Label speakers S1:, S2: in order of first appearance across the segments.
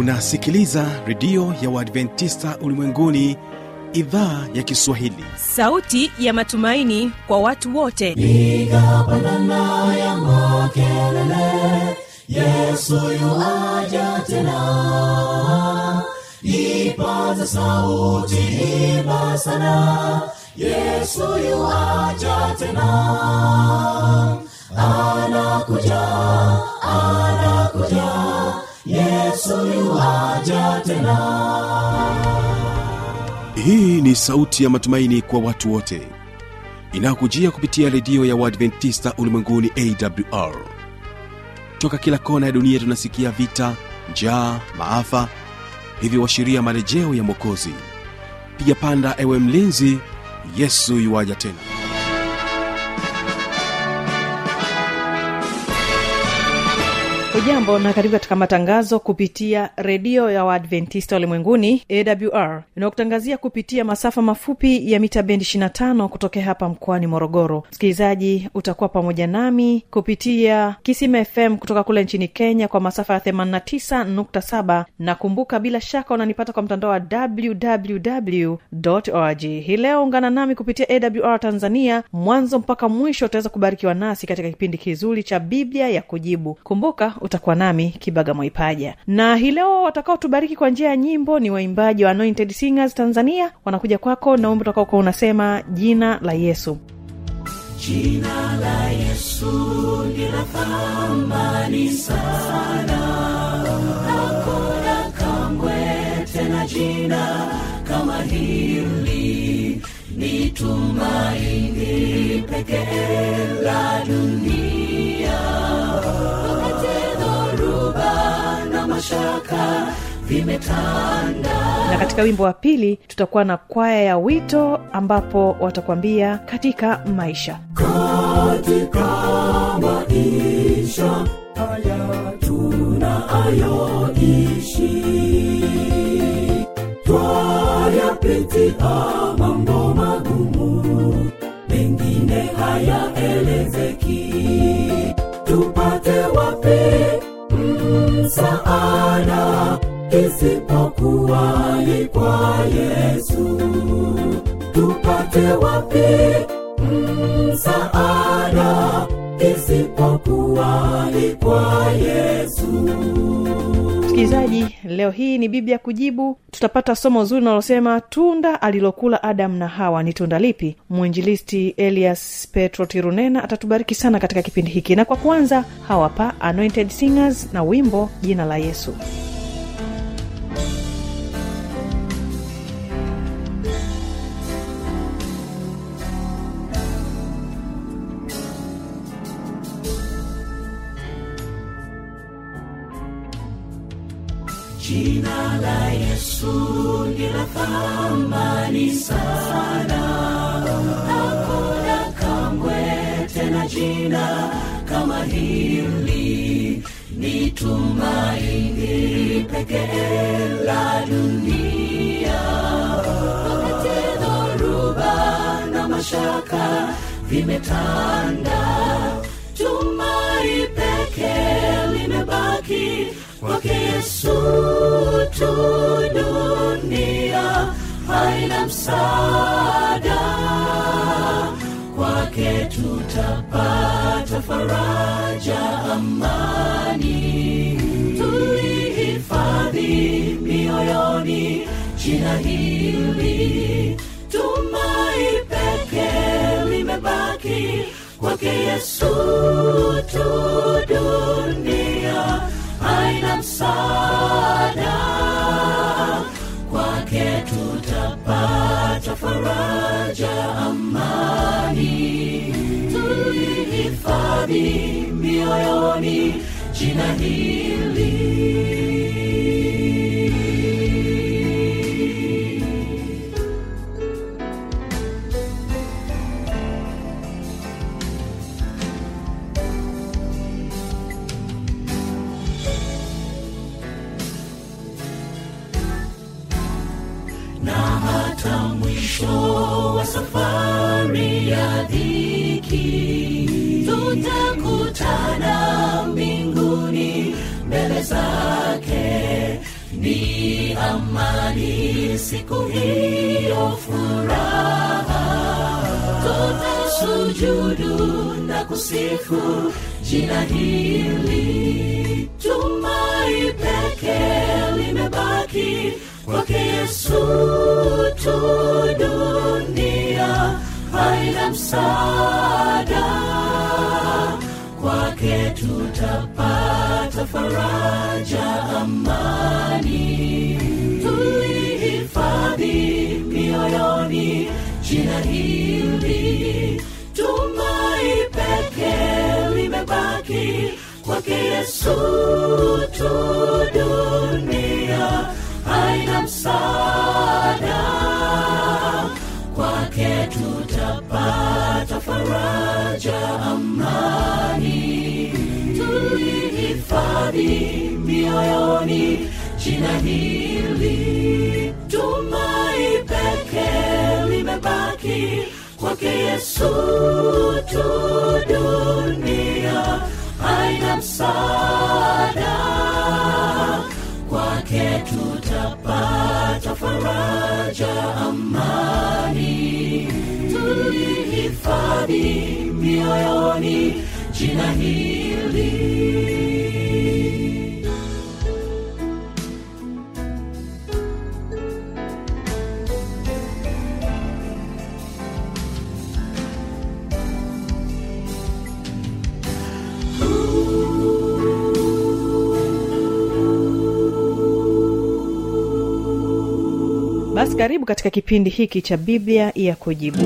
S1: unasikiliza redio ya uadventista ulimwenguni idhaa ya kiswahili
S2: sauti ya matumaini kwa watu wote
S3: piga pandana ya makelele yesu yuaja tena ipaza sauti imba sana yesu yuaja tena anakuja anakuja yesu yuaja tena
S1: hii ni sauti ya matumaini kwa watu wote inayokujia kupitia redio ya uadventista ulimwenguni awr toka kila kona ya dunia tunasikia vita njaa maafa hivyo washiria marejeo ya mwokozi piga panda ewe mlinzi yesu yuwaja tena
S4: hujambo na karibu katika matangazo kupitia redio ya waadventista ulimwenguni awr inayokutangazia kupitia masafa mafupi ya mita bendi 25 kutokea hapa mkoani morogoro msikilizaji utakuwa pamoja nami kupitia kisima fm kutoka kule nchini kenya kwa masafa ya 89.7 na kumbuka bila shaka unanipata kwa mtandao wa www org hii leo ungana nami kupitia awr tanzania mwanzo mpaka mwisho utaweza kubarikiwa nasi katika kipindi kizuri cha biblia ya kujibu kumbuka utakuwa nami kibaga mwaipaja na hii leo watakaotubariki kwa njia ya nyimbo ni waimbaji wa anointed singers tanzania wanakuja kwako na wimbo utakaokuwa unasema jina la yesu
S3: jina la yesu lina thamani sana hakuna kamwe tena jina kama hili ni tumaini pekee la dunia wakati dhoruba na mashaka vimetanda
S4: na katika wimbo wa pili tutakuwa na kwaya ya wito ambapo watakwambia katika maisha
S3: katika maisha haya tunayoishi twayapitia mambo magumu mengine hayaelezeki tupate wapi msaada isipokuwa ni kwa yesu tupate wapi msaada isipokuwa ni kwa yesu
S4: msikilizaji leo hii ni biblia kujibu tutapata somo zuri linalosema tunda alilokula adamu na hawa ni tunda lipi mwinjilisti elias petro tirunena atatubariki sana katika kipindi hiki na kwa kwanza hawapa anointed singers na wimbo jina la yesu
S3: jina la yesu lina thamani sana hakuna kamwe tena jina kama hili ni tumaini pekee la dunia wakati dhoruba na mashaka vimetanda tumai pekee limebaki kwake yesu tu dunia haina msaada kwake tutapata faraja amani tulihifadhi mioyoni jina hili tumai pekee limebaki kwake yesu tu dunia haina msaada kwake tutapata faraja amani tulihifadhi mioyoni jina hili na hata mwisho wa safari ya dhiki tutakutana mbinguni mbele zake amani siku hiyo furaha tutasujudu na kusifu jina hili tumai peke limebaki kwake yesu tu dunia haina msaada kwake tutapata faraja amani tulihifadhi mioyoni jina hili tumai peke limebaki kwake yesu tu dunia haina msaada kwake tutapata faraja amani tulihifadhi mioyoni jina hili tumai peke limebaki kwake yesu tu dunia haina msaada kwake tutapata faraja amani tulihifadhi mioyoni jina hili
S4: basi karibu katika kipindi hiki cha biblia ya kujibu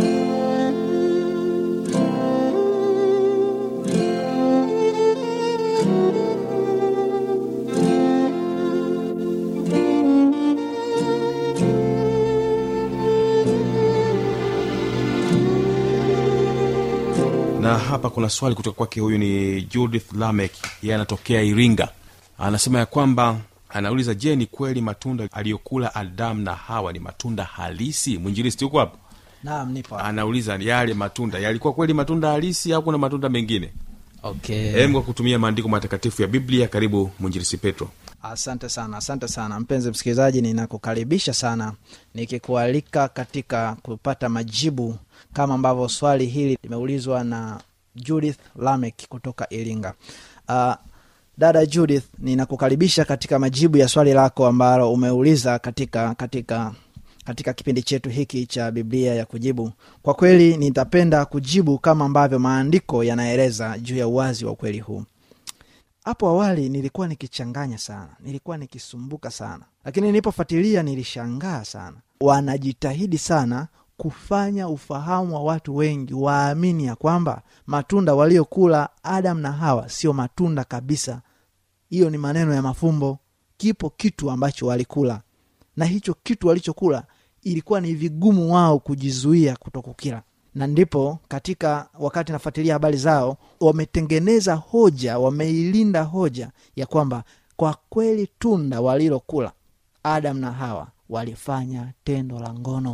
S1: na hapa kuna swali kutoka kwake huyu ni judith lamek yeye anatokea iringa anasema ya kwamba anauliza je ni kweli matunda aliyokula adamu na hawa ni matunda halisi mwinjilisti huko hapo
S5: naam nipo hapa.
S1: anauliza yale matunda yalikuwa kweli matunda halisi au kuna matunda mengine
S5: okay
S1: hem kwa kutumia maandiko matakatifu ya biblia karibu mwinjilisi petro
S5: asante sana asante sana mpenzi msikilizaji ninakukaribisha sana nikikualika katika kupata majibu kama ambavyo swali hili limeulizwa na judith lamek kutoka iringa uh, dada judith ninakukaribisha katika majibu ya swali lako ambalo umeuliza katika katika katika kipindi chetu hiki cha biblia ya kujibu kwa kweli nitapenda kujibu kama ambavyo maandiko yanaeleza juu ya uwazi wa ukweli huu hapo awali nilikuwa nikichanganya sana nilikuwa nikisumbuka sana lakini nilipofuatilia nilishangaa sana wanajitahidi sana kufanya ufahamu wa watu wengi waamini ya kwamba matunda waliokula adam na hawa sio matunda kabisa hiyo ni maneno ya mafumbo kipo kitu ambacho walikula na hicho kitu walichokula ilikuwa ni vigumu wao kujizuia kutokukila na ndipo katika wakati nafuatilia habari zao wametengeneza hoja wameilinda hoja ya kwamba kwa kweli tunda walilokula adam na hawa walifanya tendo la ngono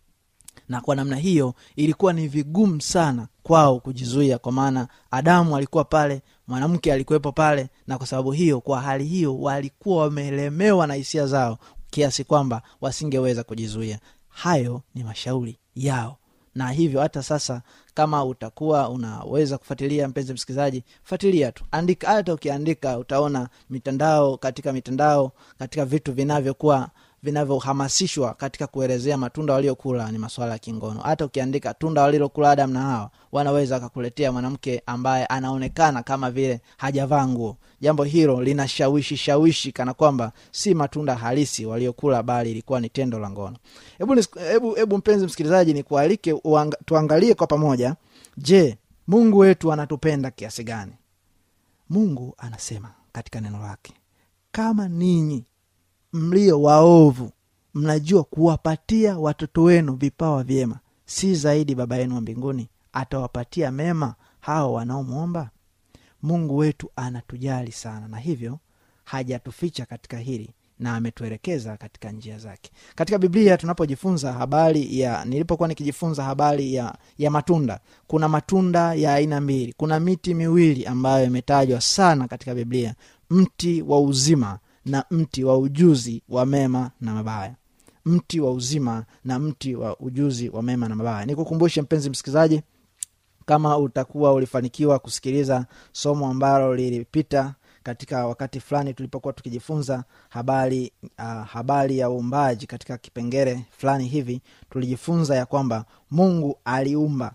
S5: na kwa namna hiyo ilikuwa ni vigumu sana kwao kujizuia kwa maana adamu alikuwa pale mwanamke alikuwepo pale na kwa sababu hiyo kwa hali hiyo walikuwa wamelemewa na hisia zao kiasi kwamba wasingeweza kujizuia hayo ni mashauri yao na hivyo hata sasa kama utakuwa unaweza kufuatilia mpenzi msikilizaji fuatilia tu andika hata ukiandika utaona mitandao katika mitandao katika vitu vinavyokuwa vinavyohamasishwa katika kuelezea matunda waliokula ni masuala ya kingono hata ukiandika tunda walilokula adam na hawa wanaweza wakakuletea mwanamke ambaye anaonekana kama vile hajavaa nguo jambo hilo linashawishi shawishi kana kwamba si matunda halisi waliokula bali ilikuwa ni tendo la ngono hebu nis- hebu hebu mpenzi msikilizaji nikualike uanga- tuangalie kwa pamoja je mungu wetu anatupenda kiasi gani mungu anasema katika neno lake kama ninyi mlio waovu mnajua kuwapatia watoto wenu vipawa vyema si zaidi baba yenu wa mbinguni atawapatia mema hao wanaomwomba mungu wetu anatujali sana na hivyo hajatuficha katika hili na ametuelekeza katika njia zake katika biblia tunapojifunza habari ya nilipokuwa nikijifunza habari ya, ya matunda kuna matunda ya aina mbili kuna miti miwili ambayo imetajwa sana katika biblia mti wa uzima na mti wa ujuzi wa mema na mabaya mti wa uzima na mti wa ujuzi wa mema na mabaya nikukumbushe mpenzi msikilizaji kama utakuwa ulifanikiwa kusikiliza somo ambalo lilipita katika wakati fulani tulipokuwa tukijifunza habari uh, habari ya uumbaji katika kipengele fulani hivi tulijifunza ya kwamba mungu aliumba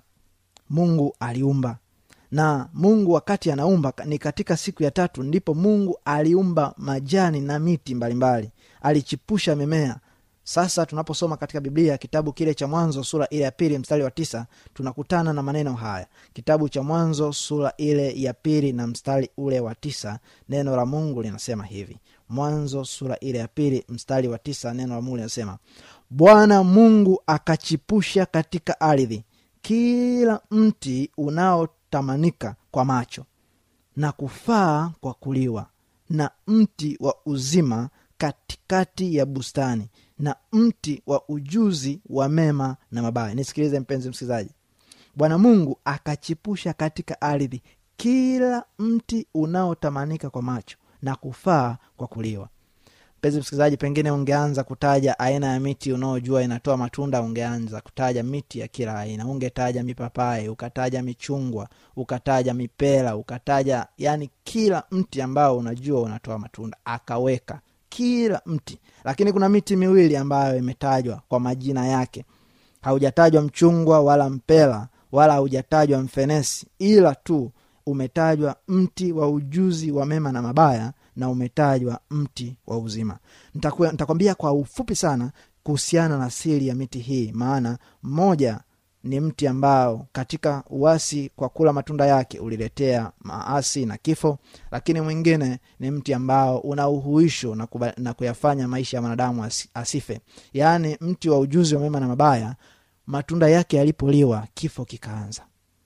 S5: mungu aliumba na mungu wakati anaumba ni katika siku ya tatu ndipo mungu aliumba majani na miti mbalimbali alichipusha mimea sasa tunaposoma katika biblia kitabu kile cha mwanzo sura ile ya pili mstari wa tisa tunakutana na maneno haya kitabu cha mwanzo sura ile ya pili na mstari ule wa tisa neno la mungu linasema hivi mwanzo sura ile ya pili mstari wa tisa neno la mungu linasema bwana mungu akachipusha katika ardhi kila mti unaotamanika kwa macho na kufaa kwa kuliwa na mti wa uzima katikati ya bustani na mti wa ujuzi wa mema na mabaya nisikilize mpenzi msikilizaji bwana mungu akachipusha katika ardhi kila mti unaotamanika kwa macho na kufaa kwa kuliwa mpenzi msikilizaji pengine ungeanza kutaja aina ya miti unaojua inatoa matunda ungeanza kutaja miti ya kila aina ungetaja mipapai ukataja michungwa ukataja mipera ukataja yani kila mti ambao unajua unatoa matunda akaweka kila mti lakini kuna miti miwili ambayo imetajwa kwa majina yake haujatajwa mchungwa wala mpela wala haujatajwa mfenesi ila tu umetajwa mti wa ujuzi wa mema na mabaya na umetajwa mti wa uzima nitakwambia kwa ufupi sana kuhusiana na siri ya miti hii maana mmoja ni mti ambao katika uasi kwa kula matunda yake uliletea maasi na kifo lakini mwingine ni mti ambao una uhuisho na, kuba, na kuyafanya maisha ya mwanadamu as, asife yaani mti wa ujuzi wa mema na mabaya matunda yake yalipoliwa kifo kikaanza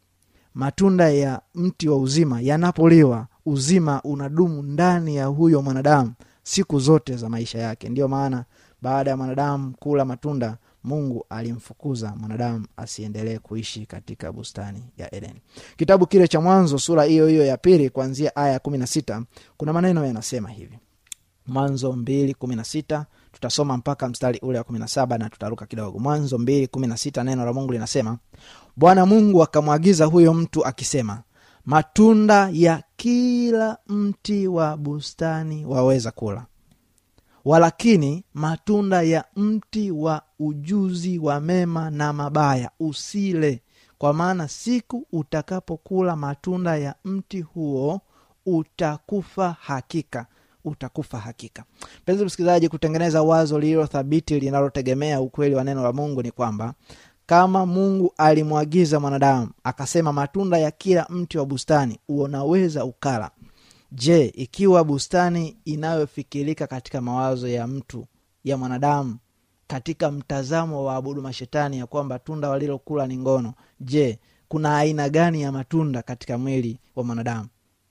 S5: matunda ya mti wa uzima yanapoliwa uzima unadumu ndani ya huyo mwanadamu siku zote za maisha yake ndiyo maana baada ya mwanadamu kula matunda mungu alimfukuza mwanadamu asiendelee kuishi katika bustani ya edeni kitabu kile cha mwanzo sura hiyo hiyo ya pili kuanzia aya ya kumi na sita kuna maneno yanasema hivi mwanzo mbili kumi na sita tutasoma mpaka mstari ule wa kumi na saba na tutaruka kidogo mwanzo mbili kumi na sita neno la mungu linasema bwana mungu akamwagiza huyo mtu akisema matunda ya kila mti wa bustani waweza kula walakini matunda ya mti wa ujuzi wa mema na mabaya usile kwa maana siku utakapokula matunda ya mti huo utakufa hakika utakufa hakika mpenzi msikilizaji kutengeneza wazo lililo thabiti linalotegemea ukweli wa neno la mungu ni kwamba kama mungu alimwagiza mwanadamu akasema matunda ya kila mti wa bustani unaweza ukala je ikiwa bustani inayofikirika katika mawazo ya mtu ya mwanadamu katika mtazamo wa abudu mashetani ya kwamba tunda walilokula ni ngono je kuna aina gani ya matunda katika mwili wa mwanadamu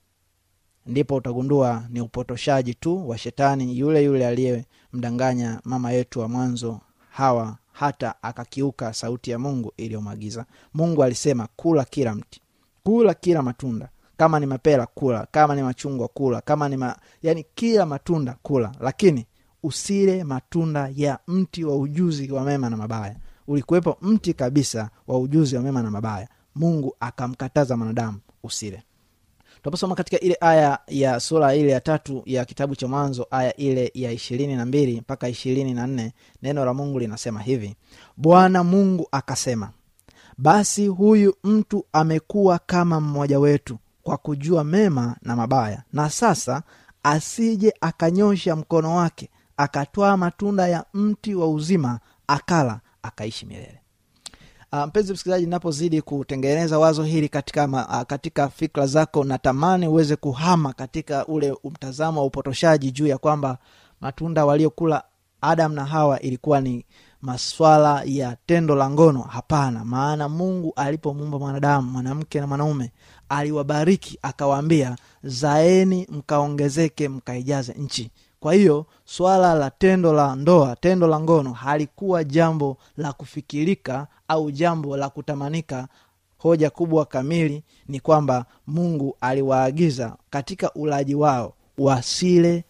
S5: ndipo utagundua ni upotoshaji tu wa shetani yule yule aliyemdanganya mama yetu wa mwanzo hawa hata akakiuka sauti ya mungu iliyomwagiza mungu alisema kula kila mti kula kila matunda kama ni mapera kula kama ni machungwa kula kama ni ma... yani kila matunda kula lakini usile matunda ya mti wa ujuzi wa mema na mabaya ulikuwepo mti kabisa wa ujuzi wa mema na mabaya mungu akamkataza mwanadamu usile tunaposoma katika ile aya ya sura ile ya tatu ya kitabu cha mwanzo aya ile ya ishirini na mbili mpaka ishirini na nne neno la mungu linasema hivi bwana mungu akasema basi huyu mtu amekuwa kama mmoja wetu kwa kujua mema na mabaya na sasa asije akanyosha mkono wake akatwaa matunda ya mti wa uzima akala akaishi milele Uh, mpenzi msikilizaji napozidi kutengeneza wazo hili katika, ma, uh, katika fikra zako natamani uweze kuhama katika ule mtazamo wa upotoshaji juu ya kwamba matunda waliokula adam na hawa ilikuwa ni maswala ya tendo la ngono hapana maana mungu alipomuumba mwanadamu mwanamke na mwanaume aliwabariki akawaambia zaeni mkaongezeke mkaijaze nchi kwa hiyo swala la tendo la ndoa tendo la ngono halikuwa jambo la kufikirika au jambo la kutamanika hoja kubwa kamili ni kwamba mungu aliwaagiza katika ulaji wao wasile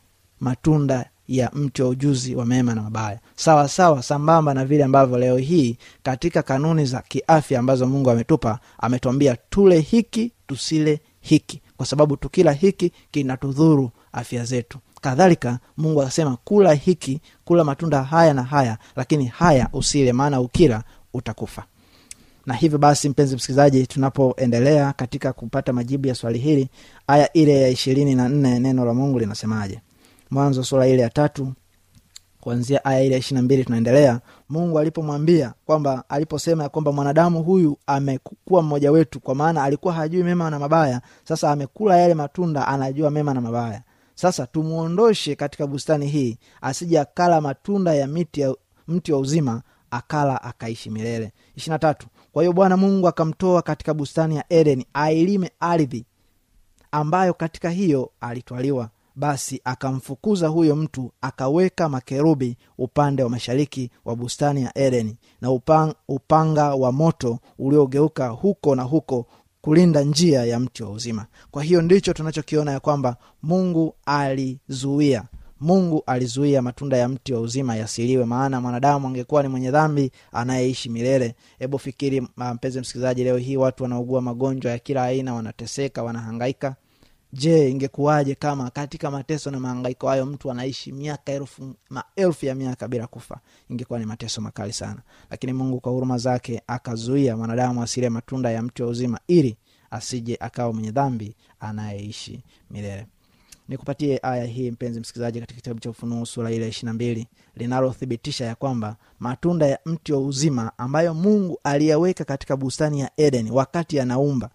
S5: matunda ya mti wa ujuzi wa mema na mabaya sawa sawa sambamba na vile ambavyo leo hii katika kanuni za kiafya ambazo mungu ametupa ametuambia tule hiki tusile hiki kwa sababu tukila hiki kinatudhuru afya zetu kadhalika mungu akasema kula hiki kula matunda haya na haya lakini haya usile maana ukila utakufa na hivyo basi mpenzi msikilizaji tunapoendelea katika kupata majibu ya swali hili aya ile ya ishirini na nne neno la mungu linasemaje mwanzo sura ile ya tatu kuanzia aya ile ya ishiri na mbili tunaendelea mungu alipomwambia kwamba aliposema ya kwamba mwanadamu huyu amekuwa mmoja wetu kwa maana alikuwa hajui mema na mabaya sasa amekula yale matunda anajua mema na mabaya sasa tumwondoshe katika bustani hii asije akala matunda ya miti ya mti wa uzima akala akaishi milele ishirina tatu kwa hiyo bwana mungu akamtoa katika bustani ya edeni ailime ardhi ambayo katika hiyo alitwaliwa basi akamfukuza huyo mtu akaweka makerubi upande wa mashariki wa bustani ya edeni na upang, upanga wa moto uliogeuka huko na huko kulinda njia ya mti wa uzima kwa hiyo ndicho tunachokiona ya kwamba mungu alizuia mungu alizuia matunda ya mti wa uzima yasiliwe maana mwanadamu angekuwa ni mwenye dhambi anayeishi milele hebu fikiri mpenzi msikilizaji leo hii watu wanaugua magonjwa ya kila aina wanateseka wanahangaika je ingekuwaje kama katika mateso na mahangaiko hayo mtu anaishi miaka elfu maelfu ya miaka bila kufa ingekuwa ni mateso makali sana lakini mungu kwa huruma zake akazuia mwanadamu asile matunda ya mti wa uzima ili asije akawa mwenye dhambi anayeishi milele nikupatie aya hii mpenzi msikilizaji katika kitabu cha ufunuo sura ile ishiri na mbili linalothibitisha ya kwamba matunda ya mti wa uzima ambayo mungu aliyaweka katika bustani ya eden wakati anaumba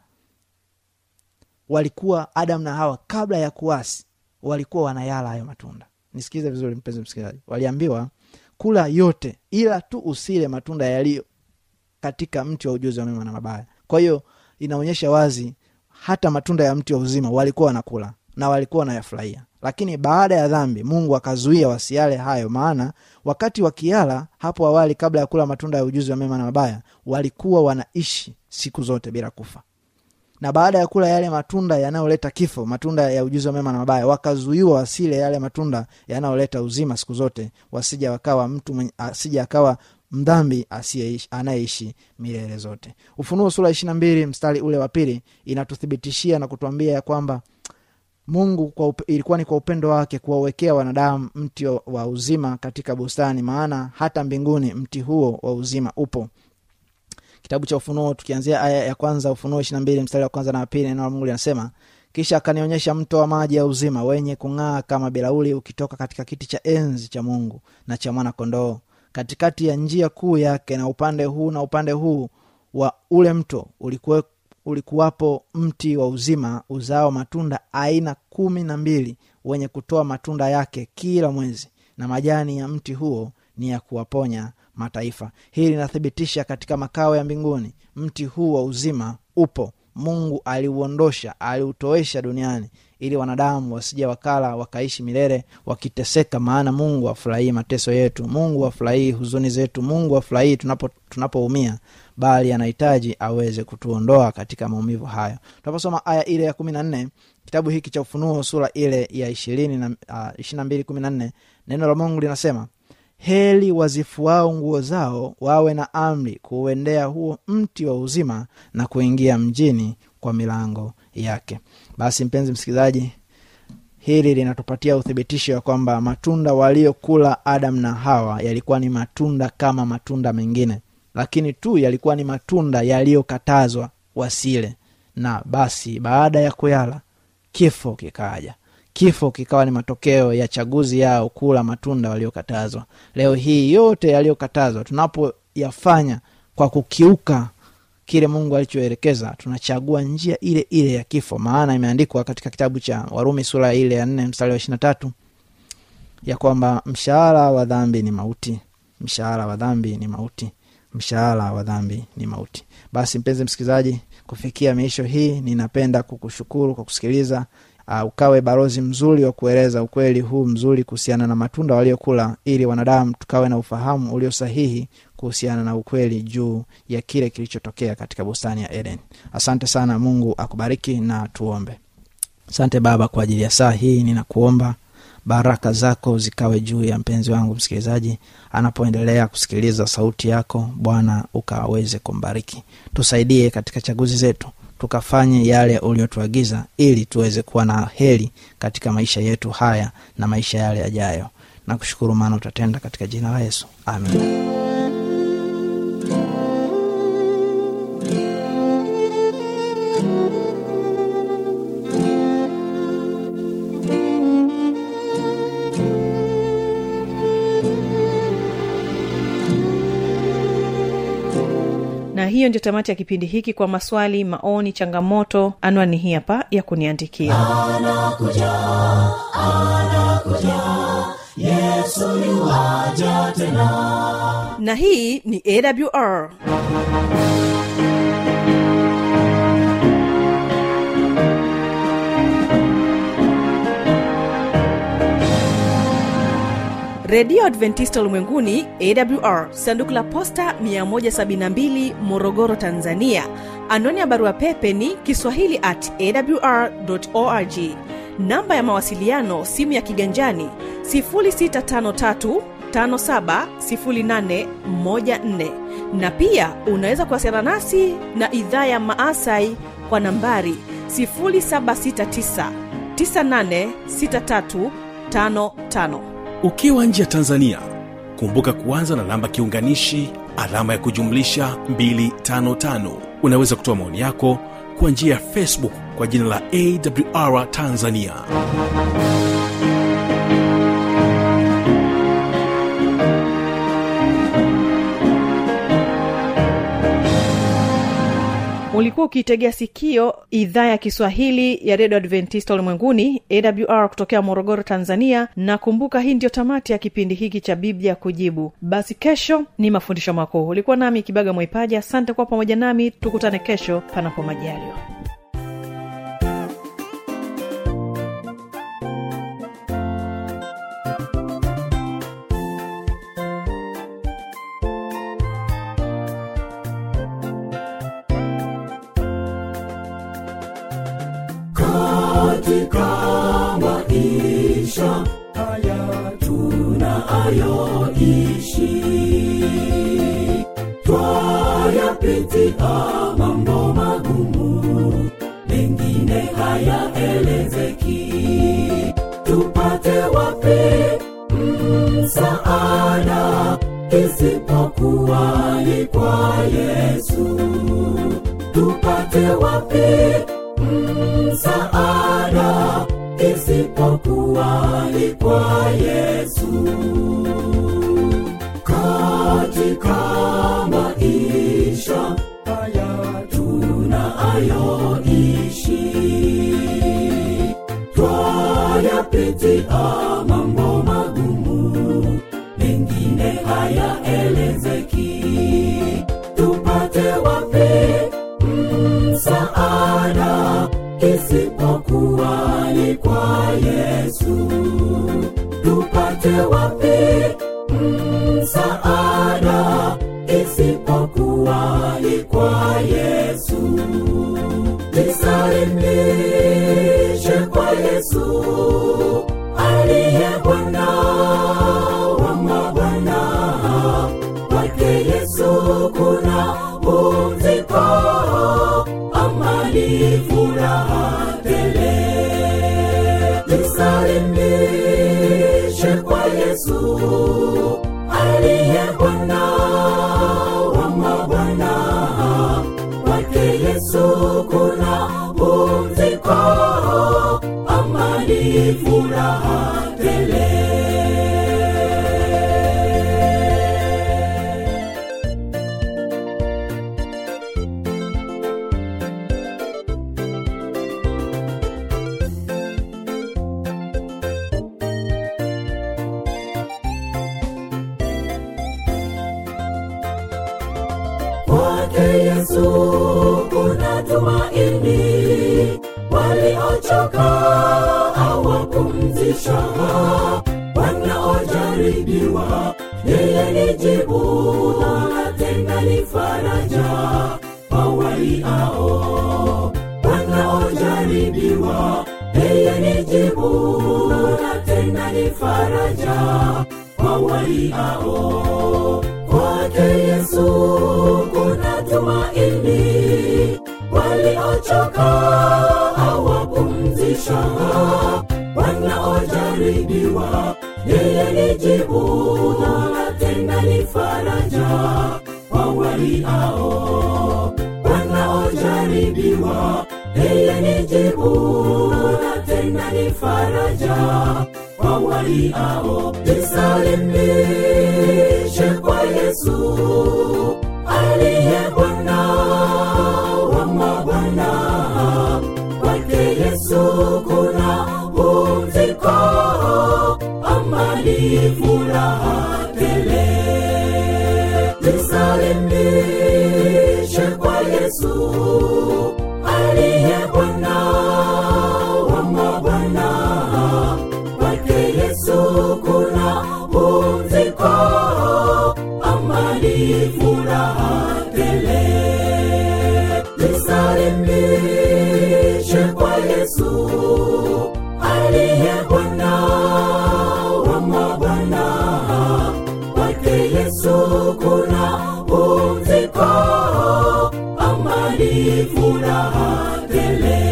S5: walikuwa adam na hawa kabla ya kuasi walikuwa wanayala hayo matunda nisikize vizuri mpenzi msikilizaji waliambiwa kula yote ila tu usile matunda yaliyo katika mti wa ujuzi wa mema na mabaya kwa hiyo inaonyesha wazi hata matunda ya mti wa uzima walikuwa wanakula na walikuwa wanayafurahia lakini baada ya dhambi mungu akazuia wasiale hayo maana wakati wakiala hapo awali kabla ya kula matunda ya ujuzi wa mema na mabaya walikuwa wanaishi siku zote bila kufa na baada ya kula yale matunda yanayoleta kifo matunda ya ujuzi wa mema na mabaya wakazuiwa wasile yale matunda yanayoleta uzima siku zote wasija wakawa mtu mwenye, asija akawa mdhambi anayeishi milele zote ufunuo sura ishiri na mbili mstari ule wa pili inatuthibitishia na kutuambia ya kwamba mungu kwa upe, ilikuwa ni kwa upendo wake kuwawekea wanadamu mti wa uzima katika bustani maana hata mbinguni mti huo wa uzima upo kitabu cha ufunuo tukianzia aya ya kwanza ufunuo ishiri na mbili mstari wa kwanza na wapili neno la mungu linasema kisha akanionyesha mto wa maji ya uzima wenye kung'aa kama bilauli ukitoka katika kiti cha enzi cha mungu na cha mwana kondoo katikati ya njia kuu yake na upande huu na upande huu wa ule mto ulikuwe, ulikuwapo mti wa uzima uzao matunda aina kumi na mbili wenye kutoa matunda yake kila mwezi na majani ya mti huo ni ya kuwaponya mataifa hii linathibitisha katika makao ya mbinguni mti huu wa uzima upo mungu aliuondosha aliutoesha duniani ili wanadamu wasija wakala wakaishi milele wakiteseka maana mungu afurahii mateso yetu mungu afurahii huzuni zetu mungu afurahii tunapoumia tunapo bali anahitaji aweze kutuondoa katika maumivu hayo tunaposoma aya ile ya kumi na nne kitabu hiki cha ufunuo sura ile ya ishirini na uh, ishiri na mbili kumi na nne neno la mungu linasema heli wazifuao nguo zao wawe na amri kuuendea huo mti wa uzima na kuingia mjini kwa milango yake basi mpenzi msikilizaji hili linatupatia uthibitisho wa kwamba matunda waliokula adam na hawa yalikuwa ni matunda kama matunda mengine lakini tu yalikuwa ni matunda yaliyokatazwa wasile na basi baada ya kuyala kifo kikaja kifo kikawa ni matokeo ya chaguzi yao kula matunda waliokatazwa leo hii yote yaliyokatazwa tunapoyafanya kwa kukiuka kile mungu alichoelekeza tunachagua njia ile ile ya kifo maana imeandikwa katika kitabu cha warumi sura ile ya nne mstari wa ishiri na tatu ya kwamba mshahara wa dhambi ni mauti mshahara wa dhambi ni mauti mshahara wa dhambi ni mauti basi mpenzi msikilizaji kufikia miisho hii ninapenda kukushukuru kwa kusikiliza uh, ukawe barozi mzuri wa kueleza ukweli huu mzuri kuhusiana na matunda waliokula ili wanadamu tukawe na ufahamu ulio sahihi kuhusiana na ukweli juu ya kile kilichotokea katika bustani ya eden asante sana mungu akubariki na tuombe asante baba kwa ajili ya saa hii ninakuomba baraka zako zikawe juu ya mpenzi wangu msikilizaji anapoendelea kusikiliza sauti yako bwana ukaweze kumbariki tusaidie katika chaguzi zetu tukafanye yale uliotuagiza ili tuweze kuwa na heri katika maisha yetu haya na maisha yale yajayo na kushukuru maana utatenda katika jina la yesu amin
S4: na hiyo ndio tamati ya kipindi hiki kwa maswali maoni changamoto anwani hii hapa ya kuniandikia
S3: yesu yuwaja tena
S4: na hii ni awr redio adventista ulimwenguni awr sanduku la posta 172 morogoro tanzania anwani ya barua pepe ni kiswahili at awr org namba ya mawasiliano simu ya kiganjani 653 570814 na pia unaweza kuwasiliana nasi na idhaa ya maasai kwa nambari 769 986355
S1: ukiwa nje ya tanzania kumbuka kuanza na namba kiunganishi alama ya kujumlisha 255 unaweza kutoa maoni yako kwa njia ya facebook kwa jina la awr tanzania
S4: ulikuwa ukiitegea sikio idhaa ya kiswahili ya redio adventista ulimwenguni awr kutokea morogoro tanzania na kumbuka hii ndio tamati ya kipindi hiki cha biblia kujibu basi kesho ni mafundisho makuu ulikuwa nami kibaga mwaipaja asante kuwa pamoja nami tukutane kesho panapo majaliwa
S3: katika maisha haya tunayoishi twayapitia mambo magumu mengine hayaelezeki tupate wapi msaada isipokuwa ni kwa yesu tupate wapi msaada isipokuwa ni kwa yesu katika maisha haya tunayoishi twayapitia mambo magumu mengine hayaelezeki tupate wapi msaada isipokuwa ni kwa yesu tupate wapi msaada isipokuwa ni kwa yesu jisalimishe kwa yesu aliye bwana wa mabwana kwake yesu kuna pumziko amani furaha tele jisalimishe kwa yesu aliye bwana wa mabwana kwake yesu kuna pumziko amani furaha tele kwake yesu kuna tumaini waliochoka awapumzisha wanaojaribiwa yeye ni jibu na tena ni faraja wawaiao wanaojaribiwa yeye ni jibu na tena tena ni faraja kwa waliao kwake yesu kuna tumaini waliochoka awapumzisha wanaojaribiwa yeye ni jibu na tena ni faraja kwa waliao wanaojaribiwa yeye ni jibu na tena ni faraja kwa waliao jisalimishe kwa yesu aliye bwana wa mabwana kwake yesu kuna pumziko amani furaha tele jisalimishe kwa yesu aliye bwana wa mabwana kwake yesu kuna pumziko amani furaha tele jisalimishe kwa yesu aliye bwana wa mabwana kwake yesu kuna pumziko amani furaha tele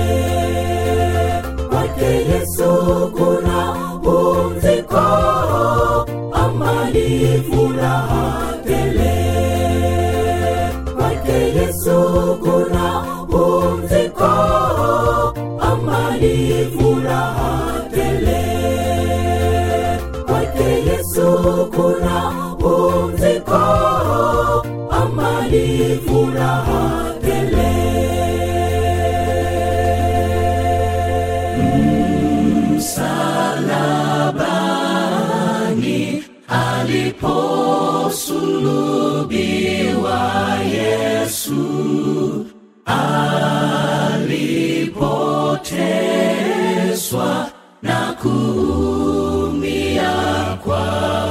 S3: kwake yesu kuna pumziko amani furaha tele kwake yesu kuna pumziko amani furaha tele kwake yesu kuna pumziko amani furaha tele msalabani aliposulubiwa yesu alipoteswa na kuumia kwa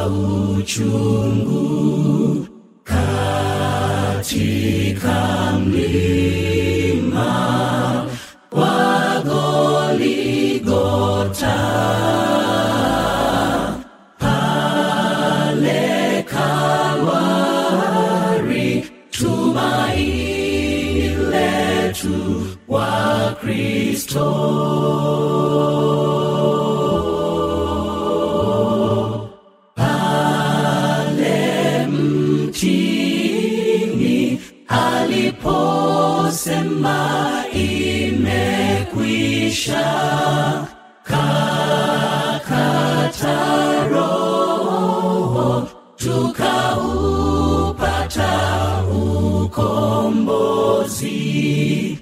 S3: uchungu katika mlima wa Goligota pale Kalvari tumaini letu wa Kristo pale mtini aliposema imekwisha kakata roho tukaupata ukombozi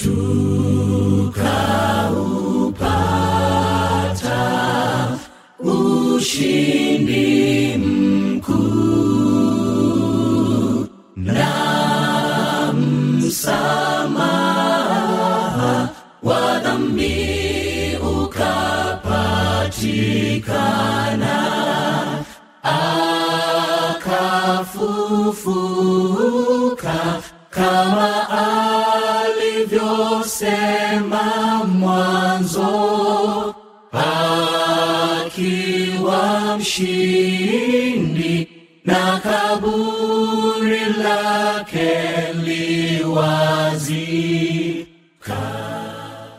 S3: tukaupata ushindi mkuu na msamaha wa dhambi ukapatikana akafufuka kama alivyosema mwanzo akiwa mshindi na kaburi lake liwazi